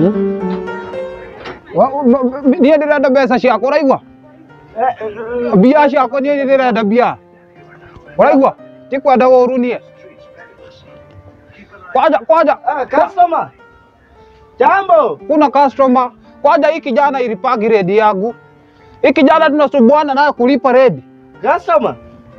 niä ndä renda mbeca ciakwa å raigua mbia ciakwa niä ndä renda mbia å raigua tä kwenda å ru niä kwanja kwanja Ah, customer. Jambo. kuna customer kwanja hii kijana ilipagi redi yangu hii kijana tunasumbuana naye kulipa redi Customer.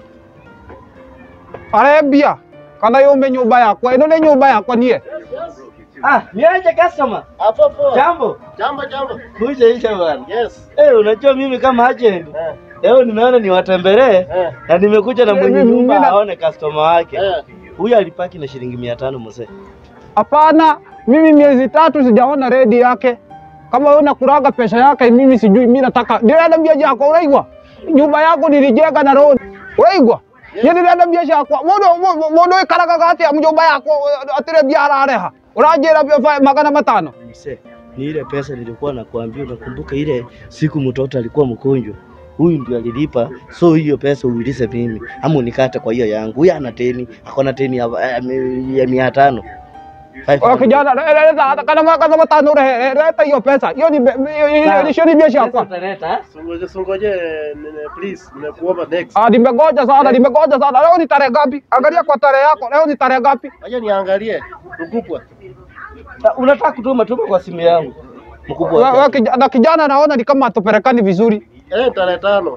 arembia kana yume nyumba yakwa ino nä nyumba yakwa niä Ah, niaje customer. Hapo poa. Jambo. Jambo jambo. Kuja isha bwana. Yes. Eh, unajua mimi kama agent. Eh. Leo nimeona niwatembelee Eh. na nimekuja na Eh, mwenye mimi- nyumba mimi na- aone customer wake. Eh. Huyu alipaki na shilingi mia tano mzee. Hapana, mimi miezi tatu sijaona redi yake. Kama wewe unakuraga pesa yake, mimi sijui. Mimi nataka ndirenda mbia yako, uraigwa nyumba yako nilijenga na road, uraigwa ye ndirenda mbia ciakwa mundu mundu ikaraga gati ya nyumba yako atire mbia arareha uranjira mbia fa- magana matano Mzee, ni ile pesa nilikuwa nakuambia, unakumbuka ile siku mtoto alikuwa mgonjwa? Huyu ndio alilipa, so hiyo pesa uilize mimi ama unikate kwa hiyo yangu. Huyu ana teni, akona teni ya, ya, ya mia tano. Oya kijana, re- re- re- hata kana magana matano rehe leta hiyo pesa, hiyo ni be- hiyo- hiyo- hiyo ni mbia ciakwa. Sungoje sungoje nene please nimekuomba next. Ah, nimegoja sana, nimegoja sana. Leo ni tarehe ngapi? Angalia kwa tarehe yako, leo ni tarehe ngapi? Wacha niangalie. Ukupwa. Unataka kutuma tuma kwa simu yangu mkubwa. Wewe- wewe kija- na kijana naona ni kama hatupelekani vizuri. Eh, tarehe tano.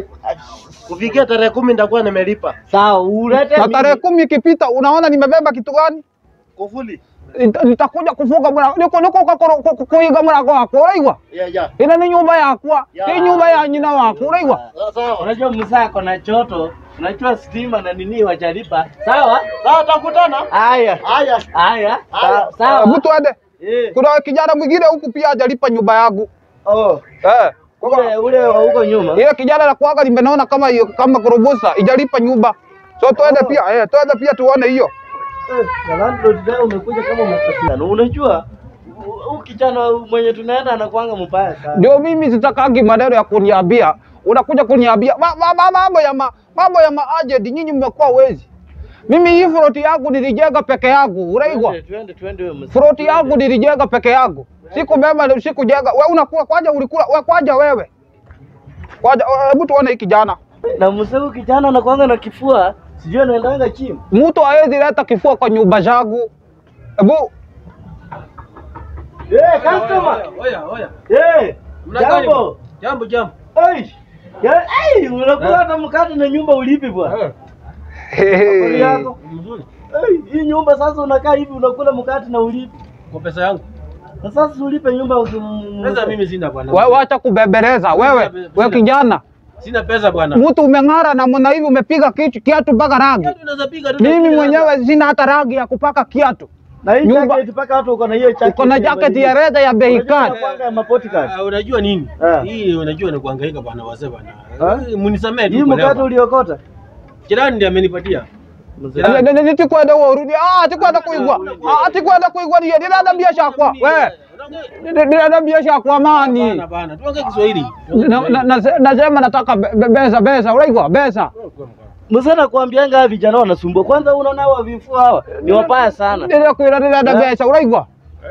Kufikia tarehe kumi nitakuwa nimelipa. Sawa, ulete Na tarehe kumi ikipita, unaona nimebeba kitu gani? Kufuli. Nita- Nitakuja kufunga mlango, niko niko kwa- kwa- kwa- kuiga mlango wako, uraigwa? Yeah, yeah. Ina ni nyumba yakwa, hii nyumba ya nyina wako, uraigwa? Sawa, Sawa. Unajua msako na choto, unajua stima na nini wajalipa. Sawa? Sawa, tutakutana. Haya. Haya. Haya. Haya. Sawa. Sawa. Hebu tuende. Eh. Kuna kijana mwingine huku pia hajalipa nyumba yangu. Oh, Eh. ule ule wa huko nyuma. Ile kijana la kuaga nimeona kama hiyo kama kurubusa ijalipa nyumba. So tuende pia, eh, tuende pia tuone hiyo. Eh, na landlord leo umekuja kama umekosea. Na unajua huyu kijana mwenye tunaenda anakuanga mbaya sana. Ndio mimi sitakangi maneno ya kuniambia. Unakuja kuniambia ma- ma- ma- mambo ya ma- mambo ya maajenti, nyinyi mmekuwa wezi. Mimi hii froti yangu nilijenga peke yangu, uraigwa? Twende twende twende wewe mzee. Froti yangu nilijenga peke yangu, sikubeba, sikujenga. Wewe unakula kwaja, ulikula wewe kwaja, wewe kwaja. Hebu tuone hii kijana, Na mzee huyu kijana anakuanga na kifua, sijui anaendanga chini. mtu hawezi leta kifua kwa nyumba zangu. Hebu Eh, customer. Oya, oya. Eh, Mnagani jambo. bwana? Jambo, jambo. Ai. Ya, ai, unakula hata mkate na nyumba ulipi bwana. Habari yako? Mzuri. Ai, hii nyumba sasa unakaa hivi unakula mkate na ulipi. Kwa pesa yangu. Na sasa ulipe nyumba ukim... Pesa mimi sina bwana. wewe wacha kubembeleza wewe, wewe kijana, Sina pesa bwana. mtu umeng'ara namna hivi, umepiga kitu kiatu mpaka rangi. Kiatu unaweza piga tu. Mimi mwenyewe sina hata rangi ya kupaka kiatu. Na hii Nyumba- jacket mpaka hata uko na hiyo jacket. Uko na jacket ya reda ya bei Unajua kali. inakuanga ya mapoti card. Ah, unajua nini? Ah. Hii unajua ni kuhangaika bwana wazee bwana. Ah? Eh, Munisamee Hii tu. kwa mkate leo. uliokota? Jirani ndiye amenipatia. Mzee. Ah. Ni- ni- ni- Tikwenda urudi. Ah, tikwenda kuigwa. Ah, tikwenda kuigwa ni ndirenda mbia shakwa. We. Ndirenda mbia shakwa Bana mani. bana. Tuongee Kiswahili. Na- na- na- Nasema nataka be- be- besa besa, uraigwa besa. Mzee nakwambianga hawa vijana wanasumbua. Kwanza unaona hawa vifua hawa ni wabaya sana. Ndio kuira ndirenda Eh? besa, uraigwa?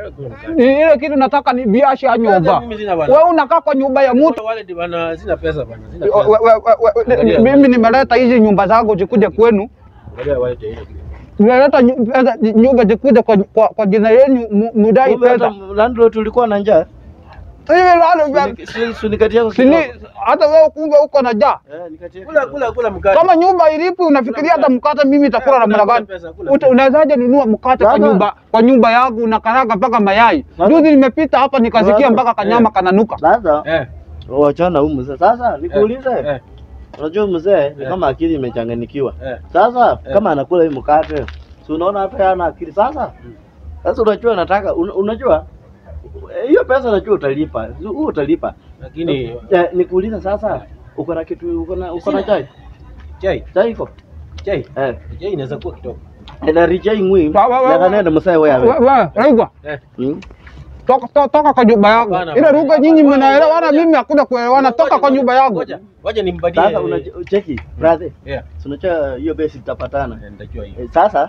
Ni ile kitu nataka ni biashara ya nyumba. Mimi sina bwana. Wewe unakaa kwa nyumba ya mtu. Wale ndi bana sina pesa bana. Sina We- pesa. we- we- we- ni- Mimi nimeleta hizi nyumba zangu zikuje kwenu. Angalia wale ndio ile. Nimeleta nyu- pesa- nyumba zikuje kwa, kwa, kwa jina yenu mu- mudai Kumbe hata pesa. landlord tulikuwa na njaa. Hivi lalo Suni- suni- Sunikatia kwa Sini, kidogo. hata wewe kumbe uko na njaa. Eh, nikatia Kula kidogo. kula kula mkate. Kama nyumba ilipi unafikiria hata mkate mimi nitakula namna gani? Pesa, kula Uta- Unawezaje nunua mkate kwa Baba. nyumba kwa nyumba yangu na karaga mpaka mayai? Baba. Juzi nimepita hapa nikasikia Baba. mpaka kanyama kananuka. Sasa Eh. wachana huyu mzee. Sasa nikuulize. Eh. Unajua mzee ni Eh. kama akili imechanganyikiwa. Eh. Sasa Eh. kama anakula hii mkate, si unaona hata yana akili sasa? Sasa unajua nataka un, unajua eh, hiyo pesa najua utalipa. Huu utalipa. Lakini Eh, nikuulize sasa uko na kitu uko na uko na Sina. chai? chai, Chai iko? chai. Eh. Chai inaweza kuwa kidogo. Na rijai mwi. Wa- wa- wa- Na kanenda msee wewe. Wewe, wewe, Raigwa, Eh. Hmm? toka to- toka kwa nyumba yangu. Hapana, Ile hapana. lugha nyinyi Hapana, mnaelewana, ngoja. mimi hakuna kuelewana. Toka Ngoja, kwa nyumba yangu. Ngoja, ngoja nimbadie. Sasa unacheki brother. Yeah. Si unajua hiyo base tutapatana. Eh, Nitajua hiyo. Eh, Sasa Eh.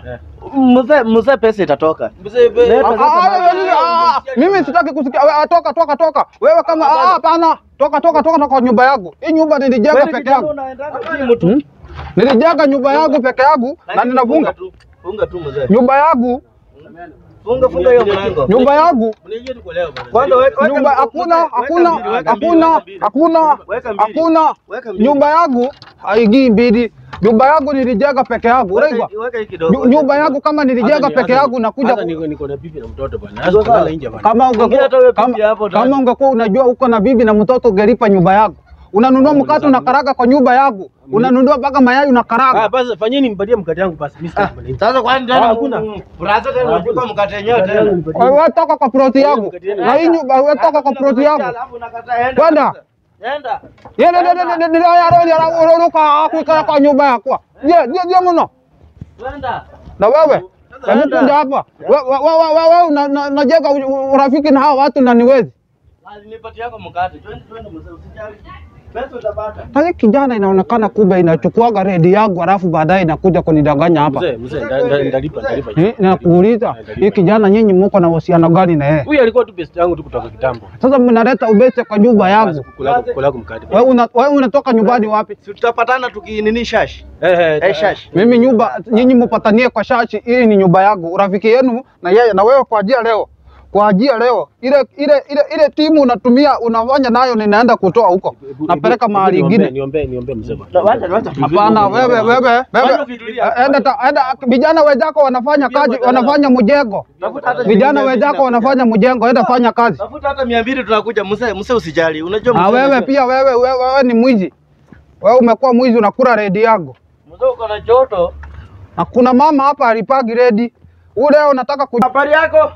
Mzee mzee pesa itatoka. Mzee, be- Leta, Ah, ah, ah, ah, ah, Mimi sitaki kusikia. Wewe, Toka toka toka. Wewe kama ah, hapana. Toka toka toka toka nyumba yangu. Hii nyumba nilijenga Wewe peke kijana yangu. unaendanga kimu tu. Hmm? Nilijenga nyumba yangu peke yangu na Lakini ninafunga. tu. Funga tu mzee. Nyumba yangu, Funga funga hiyo mlango. nyumba yangu. Mniingie tu kwa leo bwana. Kwanza weka weka Nyumba mbili, hakuna weka hakuna mbili, weka mbili, hakuna weka mbili. hakuna Weka mbili. hakuna. Weka mbili. Nyumba yangu haigii mbili. Nyumba yangu nilijenga peke yangu. Weka Unaigwa? hii- Weka hii kidogo. Nyu- Nyumba yangu kama nilijenga Hata ni- peke hata yangu ni- nakuja hata ku- niko niko na bibi na mtoto bwana. Ndio Hasa sawa. kulala nje bwana. kama Ongea ungekuwa hata wewe kama, bibi hapo ndani. kama ungekuwa unajua uko na bibi na mtoto ungelipa nyumba yangu. Unanunua mkate unakaraga kwa nyumba yangu. Unanunua mpaka mayai Ah, unakaraga. basi fanyeni nimpatie mkate yangu basi. Mimi sitaki maneno. Sasa kwani Ah, tena hakuna. Brasa tena unachukua mkate yenyewe tena. Wewe toka kwa ploti yangu. Na hii nyumba wewe toka kwa ploti yangu. Alafu unakataa enda. Kwenda. Enda. Yeye ndio ndio ndio yaro yaro uruka kuika kwa nyumba yako. Je, je, je mno. Kwenda. Na wewe hebu kuja hapa. Wewe wewe unajenga urafiki na hao watu na niwezi. Alinipatia yako mkate. Twende twende mzee usijali. Pesa utapata. Sasa kijana inaonekana kumbe inachukuaga redi yangu alafu baadaye inakuja kunidanganya hapa. Mzee, mzee, nda- nda- ndalipa, ndalipa. Eh, Nakuuliza hii kijana nyinyi mko na uhusiano gani na yeye? Huyu alikuwa tu best yangu tu kutoka kitambo. Sasa mnaleta ubese kwa nyumba Basi yangu. kukula kukula mkate. Wewe una, wewe unatoka nyumbani wapi? Si tutapatana tukinini shashi. Eh, eh, Eh shashi. Mimi nyumba nyinyi mpatanie kwa shashi, hii ni nyumba yangu. Urafiki yenu na yeye na wewe kwa ajili leo. Kwa ajili leo ile ile ile ile timu unatumia unafanya nayo ninaenda kutoa huko. hebu- Napeleka hebu mahali niombe- ingine. Niombe, niombe mzee bwana. Na wacha wacha. Hapana, wewe wewe Wacha wewe ukitulia. enda ta- enda vijana wenzako wanafanya kazi, wanafanya mjengo. Tafuta hata Vijana shilingi mia wenzako mbili wanafanya mjengo, enda fanya kazi. Tafuta hata mia mbili tunakuja. Mzee mzee usijali. Unajua Na mzee wewe unajua- pia wewe wewe, wewe ni mwizi. Wewe umekuwa mwizi unakula redi yangu. Mzee uko na joto. Na kuna mama hapa alipagi redi. Ule unataka ku Habari yako?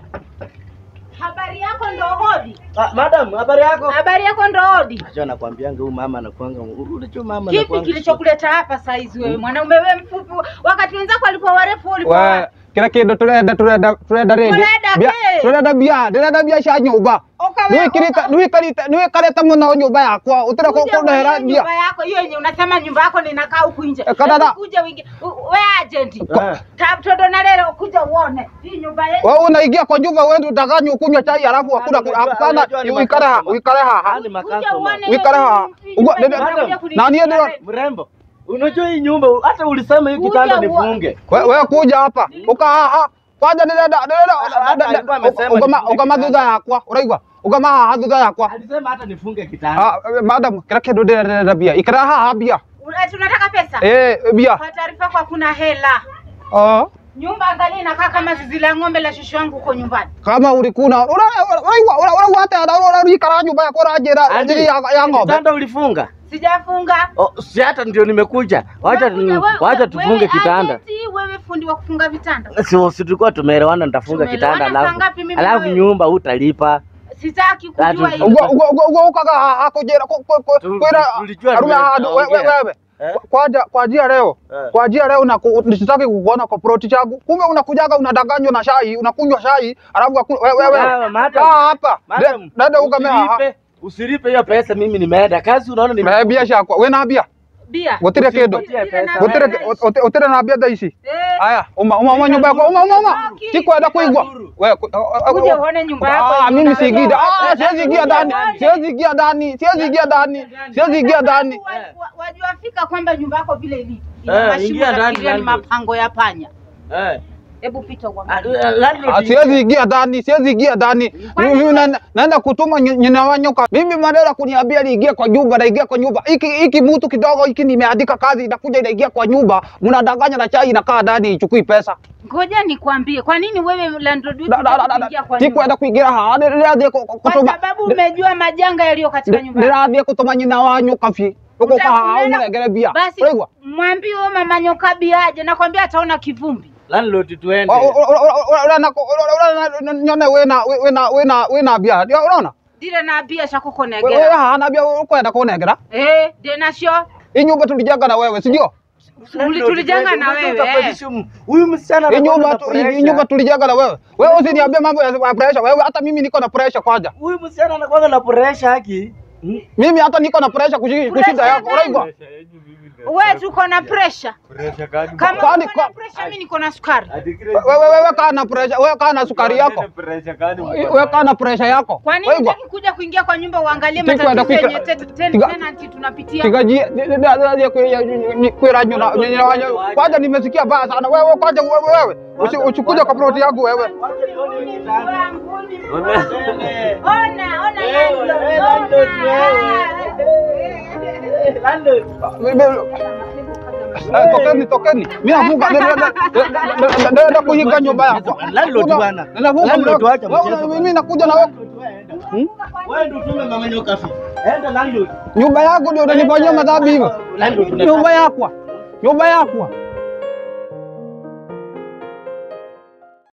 Habari yako ndo hodi. Ah, madam, habari yako? Habari yako ndo hodi. Unajua nakwambianga huyu mama anakuanga unajua mama Kipi anakuanga- kilichokuleta hapa saizi wewe? Mwanaume wewe mfupi, wakati wenzako walikuwa warefu ulikuwa we wapi? kila kindu turenda turenda turenda redi. Turenda Bia- kĩ? Turenda bia, ndĩrenda bia cia nyũmba. Ukawe- Nĩwĩkĩrĩte nĩwĩkarĩte nĩwĩkarĩte mũno nyũmba yakwa ũtĩra Uje kũndehera uone bia. nyumba yako hiyo yenye unasema nyumba yako ninakaa huku nje. Eh, kadada. Hebu Kuja wingi. u- We agent. Eh. Ta- Todo na leo kuja uone. Hii nyumba yetu. Wewe unaingia kwa nyumba wewe utaganywa ukunywa chai halafu hakuna Unajua- hapana unajua ni uikare haha makastoma. uikare haha. Ah, ni Kuja makastoma. uone. Wikara hiyo haha. hii Ugua- nyumba dada- inakuja na kunilipia niye ndio- rent. Mrembo. Unajua hii nyumba hata ulisema hii Kuja kitanda uone. nifunge. Wewe wewe kuja hapa. Uka haha. Kwanza ndĩrenda Hata alikuwa amesema ndĩrenda ugama nifunge ugama kitanda. thutha yakwa ũraigua ugama haha thutha yakwa. Alisema hata nifunge kitanda. Ah, madam kila kindu ndĩrenda bia ikara haha bia. Ati unataka pesa? Eh bia. Kwa taarifa yako hakuna hela. Ah. Nyumba angalia inakaa kama zizi la ng'ombe la shushu wangu huko nyumbani. kama ulikuna uraigua uraigua atä urarikara nyumba yakwa uranjä Andi, njiri ya ng'ombe Kitanda ulifunga? Sijafunga. Oh, si hata ndio nimekuja. Wacha Wewe- wewe- wacha tufunge wewe kitanda. agenti, Wewe fundi wa kufunga vitanda. Si si tulikuwa tumeelewana nitafunga Tumeelewana kitanda saa alafu. ngapi mimi na Alafu wewe? nyumba utalipa. Sitaki kujua Ati- hiyo. ukaga hakå Tu- kwä tulijua arume tumeongea. wewe Eh? kwa njia leo Eh. kwa njia leo naku- nisitaki kukuona kwa ploti changu kumbe unakujaga unadanganywa na shai unakunywa shai alafu haku- we- wewe Ah, madam. kaa hapa Madam, dada ukame haha usilipe- Usilipe hiyo pesa mimi nimeenda. Kazi unaona nime me bia ciakwa wĩna mbia Bia. gũtirĩ kĩndũ Usimpatie pesa. gũtirĩ ũtirĩ na mbia thaa ici Eh, aya uma uma uma nyumba yakwa uma uma uma Haki. sikwenda kuigwa wewe Uje uone nyumba yako Ah, yenye mimi una- siingida. Ah, Uje siwezi ingia ndani. uone. Siwezi ingia ndani. Siwezi ingia ndani. Siwezi ingia ndani. Wa- wa- Wajua fika kwamba nyumba yako vile ilivyo. Eh, Ina mashimo ingia ndani, nafikiria ni landlord. mapango ya panya. Eh. Hebu pita Ah, uangalie. landlord- Ah, siwezi ingia ndani. Siwezi ingia ndani. Mimi na- naenda kutuma ny- nyina wa nyoka. Mimi madera kuniambia niingie kwa nyumba, naingia kwa nyumba. Hiki hiki mtu kidogo hiki nimeandika kazi inakuja inaingia kwa nyumba. Mnadanganya na chai inakaa ndani ichukui pesa. Ngoja nikwambie, kwa nini wewe landlord wetu Da- da- da- hutaki da- kuingia da. kwa nyumba? Sikwenda kuingia haha. Ndirathiĩ ku- ku- Kwa kutuma. sababu umejua majanga yaliyo katika nyumba yako. Ndirathiĩ kutuma nyina wa nyoka fi. Uko kwa haha Utakwenda- unengere bia. Basi Unaigua? mwambie huyo mama nyoka biaje, nakwambia ataona kivumbi. Landlord tuende. nyone wina wina wina wina mbia Ndio unaona Ndire na mbia cia wewe kukunengera. hana mbia ukwenda kunengera Eh, ndĩ nacio. hii nyumba tulijenga na wewe si ndio Tuli- tulijenga na wewe. eh. Huyu msichana hii anakuwa nyumba na tu- hii pressure. nyumba tulijenga na wewe wewe usiniambie mambo ya ya pressure wewe hata mimi niko na pressure kwanza Huyu msichana anakuwa na pressure haki. Hmm? mimi hata niko na pressure kushi- kushinda yako unaigwa Wewe tuko na pressure. Kama Kwani- uko na kwa- pressure mimi niko na sukari. Wewe wewe kaa na pressure, wewe kaa na sukari yako. Wewe kaa na pressure yako. Kwa nini Waigwa. hutaki kuja kuingia kwa nyumba uangalie Tiku enda matatizo kuika- yenye te- te- tiga- tenant tunapitia? Tigaji kwira nyuna kwanza nimesikia baya sana wewe kwanza wewe wewe usi- usikuje kwa ploti yangu wewe. Ona, ona Eh, landlord, landlord, Eh, Tokeni tokeni. Mimi nafunga nenda kuinga nyumba yako. Landlord bwana. Ninafunga Landlord mlango. wacha Wewe, mchezo Mimi nakuja na wewe. Wewe ndio tume mama nyoka fi. Enda landlord. Nyumba yako ndio unanifanyia madhambi hivyo. Landlord tunataka. Nyumba yako. Nyumba yako.